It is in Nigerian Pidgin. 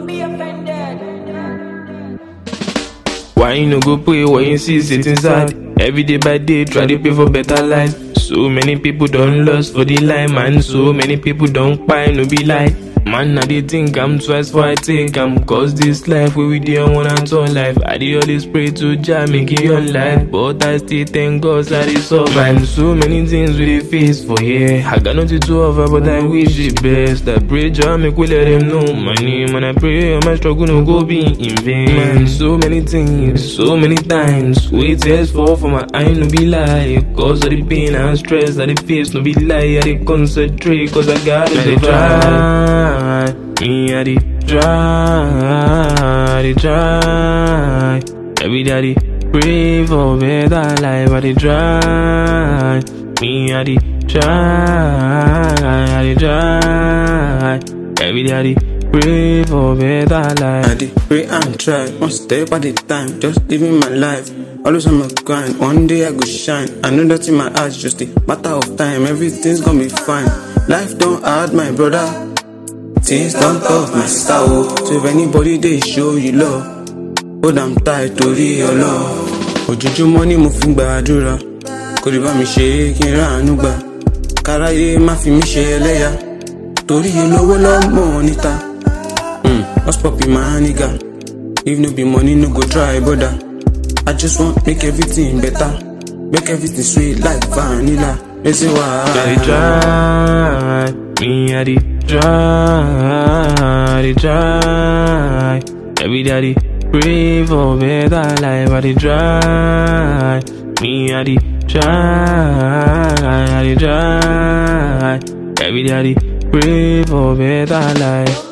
Don't be offended. Why you no go pray? Why you see sit inside? Every day by day, try to pay for better life. So many people don't lost for the line, man. So many people don't buy, no be lie. Man, I dey think I'm twice for I take am Cause this life we we dey on one and turn life I dey always pray to Jah make it on life But I still thank God I dey survive So many things we dey face for here I got nothing to offer but I wish the best I pray Jah make we let them know my name And I pray all my struggle no go be in vain Man, so many things, so many times We tears fall for my eye no be lie Cause of the pain and stress that the face no be lie I dey concentrate cause I gotta try me I dey try, I dey try. Every day I dey pray for better life. I dey try. Me I dey try, I dey try. Every day I dey pray for better I life. dey pray and try, one step at a time, just living my life. Always on my grind, one day I go shine. I know that in my eyes, just a matter of time, everything's gonna be fine. Life don't hard, my brother. Things don't tough, my sister. Oh. So if anybody they show you love, hold am tight torí ọlọ́. Ojoojúmọ́ ni mo fi ń gbàdúrà, kò lè bá mi ṣe é kí n ráàánú gbà. Káráyé má fi mí ṣe ẹlẹ́yà, torí olówó lọ́mọ níta. Mm, what's poppin' my nigga? If no be money, no go try, brother. I just want make everything better, make everything sweet like vanilla. They say I dey why? try, me I dey try, I dey try. Every day I dey pray for better life. I dey try, me I dey try, I dey try. Every day I dey pray for better life.